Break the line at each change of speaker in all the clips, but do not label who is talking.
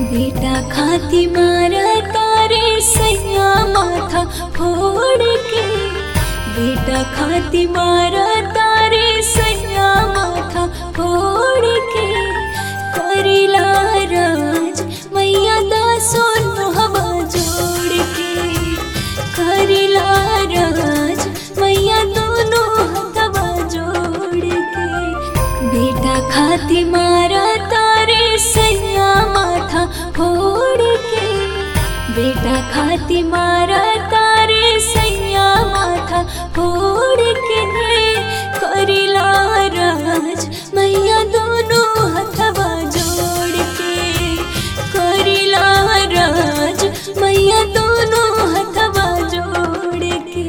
बेटा खाती मारा तारे सैया माथा फोड़ के बेटा खाती मारा तारे सैया माथा फोड़ के करिला राज मैया दा सोनो हवा जोड़ के करिला राज मैया दोनों हथवा जोड़ के बेटा खाती मारा तारे सैया माथा फोड़ के बेटा खाती मारा तारे सैया माथा फोड़ के करिला राज मैया दोनों हथवा जोड़ के करिला राज मैया दोनों हथवा जोड़ के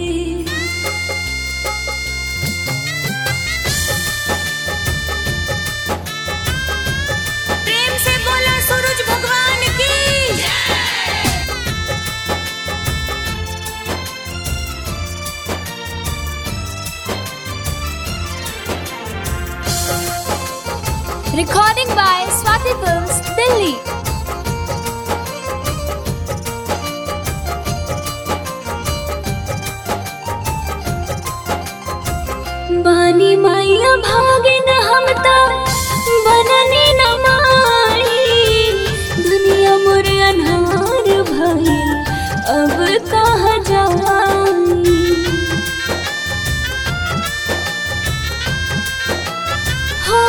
प्रेम से बोला सूरज भगवान की
Recording by Swati Films, Delhi.
बानी मैया भागे न हमता बननी न माई दुनिया मोर अनहार भइल अब कहाँ जाई हो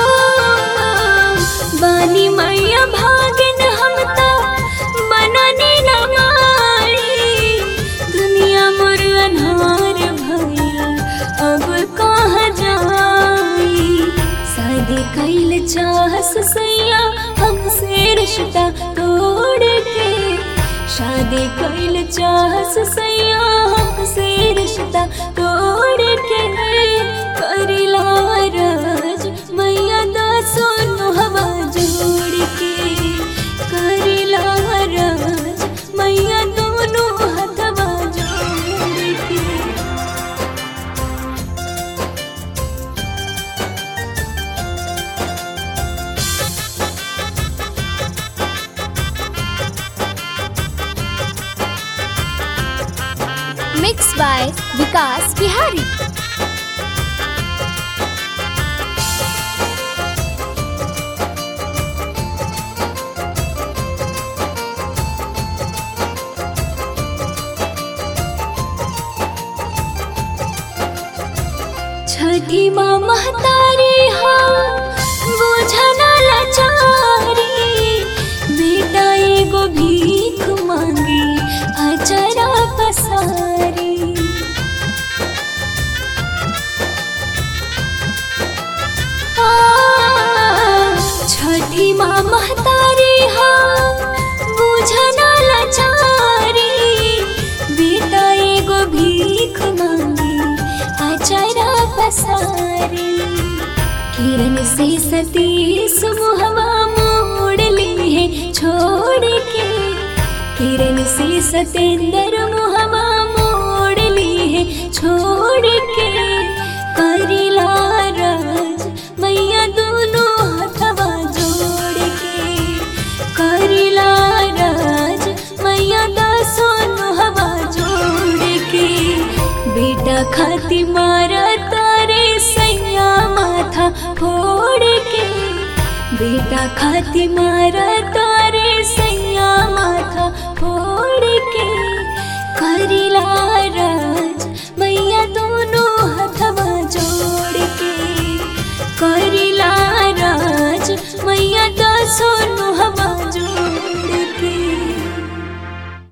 बानी मैया भागे न हमता बननी न माई दुनिया मोर अनहार भइल अब कहाँ जाई शादी कैल चाहस सैया हमसे रिश्ता तोड़ के शादी कैल चाहस सैया हमसे रिश्ता तोड़ के करिला राज मैया दा सोनो हवा जोड़ के करिला राज मैया दोनों हथवा जोड़ के
Mixed by Vikas Bihari.
छठी माँ महतारी हो बुझना लाचारी बेटा एगो भीख मांगी अचरा पसारी आ, छठी माँ महतारी हो बुझना लाचारी बेटा एगो भीख मांगी अचरा पसारी किरण से सतीश मुहवा मोड़ ली है छोड़ के किरण से सतेंद्र मुहवा मोड़ ली है छोड़ के करिला राज मैया दोनों हथवा जोड़ के करिला राज मैया दा सोनो हवा जोड़ के बेटा खाती मारा तारे सैया माथा फोड़ के बेटा खाती मारा तारे सैया माथा फोड़ के करिला राज मैया दोनों हथवा जोड़ के करी